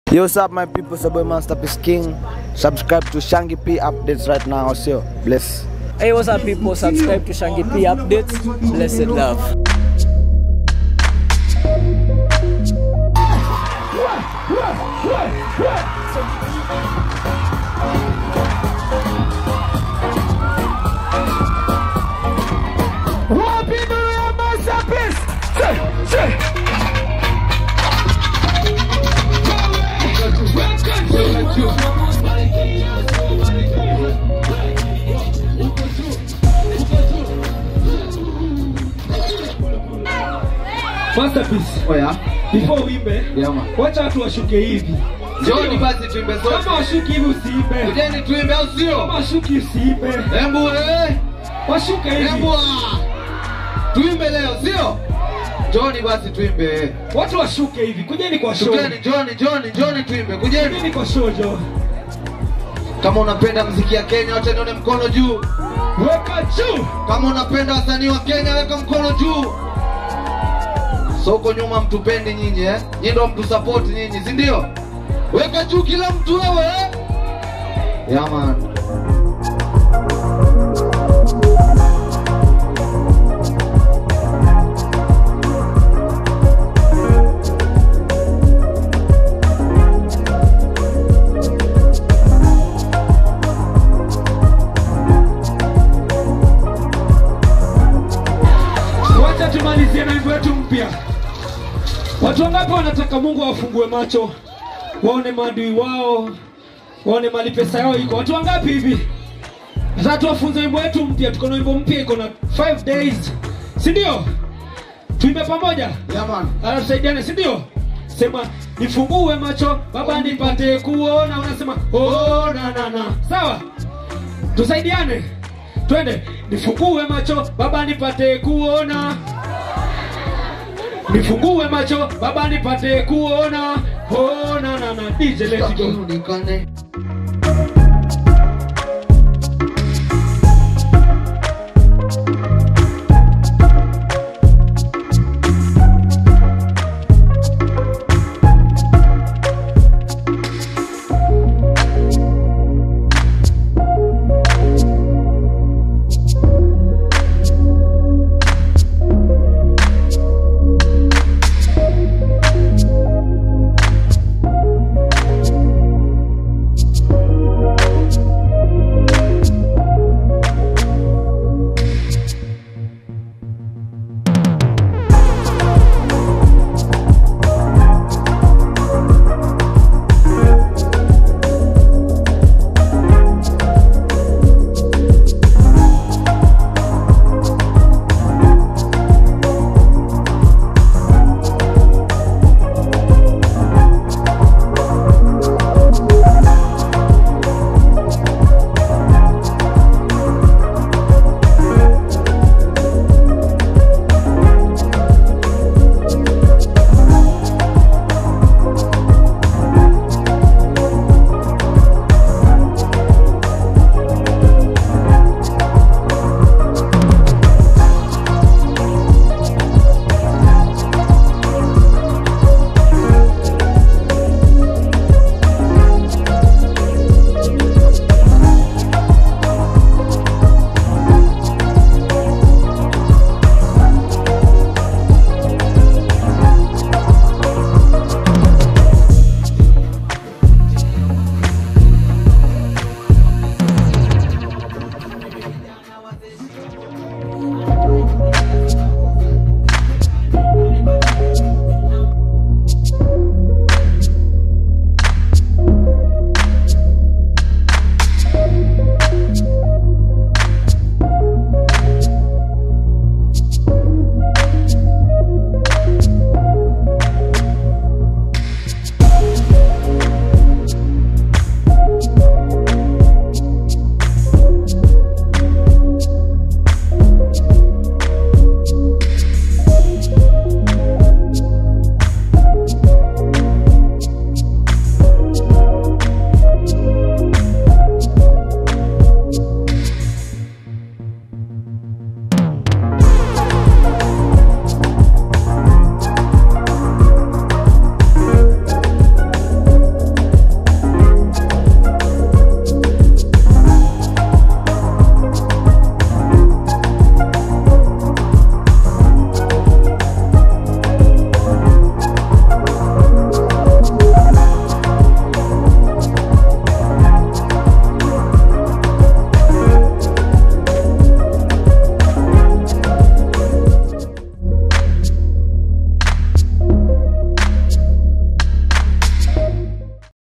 Yo, what's up, my people? It's your boy Masterpiece King. Subscribe to Shangi P updates right now. Also, bless. Hey, what's up, people? Subscribe to Shangi P Updates. Blessed love. Masterpiece. Oya, Before uimbe, yeah man. wacha watu washuke hivi. Njoni basi tuimbe Kama zote. washuki hivi usiimbe. Kujeni tuimbe au Kama sio? washuki usiimbe. Hebu eh, Washuke hivi. hebu ah. Tuimbe leo sio? Njoni basi tuimbe. Watu washuke hivi. Kujeni kwa show. Tugeni, njoni, njoni, njoni tuimbe. Kujeni. Kujeni kwa show jo. Kama unapenda mziki ya Kenya, wacha nione mkono juu. Weka juu. Kama unapenda wasanii wa Kenya, weka mkono juu. Soko nyuma mtupendi nyinyi eh? Nyinyi ndio mtu support nyinyi, si ndio? Weka juu kila mtu wewe eh? Yeah man. Wacha tumalizie na wimbo wetu mpya. Watu wangapi wanataka Mungu awafungue macho, waone maadui wao, waone mali pesa yao iko? Watu wangapi hivi? Sasa tuwafunze wimbo wetu mpya. Tuko na wimbo mpya, iko na 5 days, si ndio? Tuimbe pamoja, Yeah man. alafu tusaidiane, si ndio? Sema nifungue macho baba nipate kuona, unasema oh, na na na, sawa? Tusaidiane, twende. Nifungue macho baba nipate kuona nifungue macho baba nipate kuona oh, na, na, na. DJ let it go. Sitaki uonekane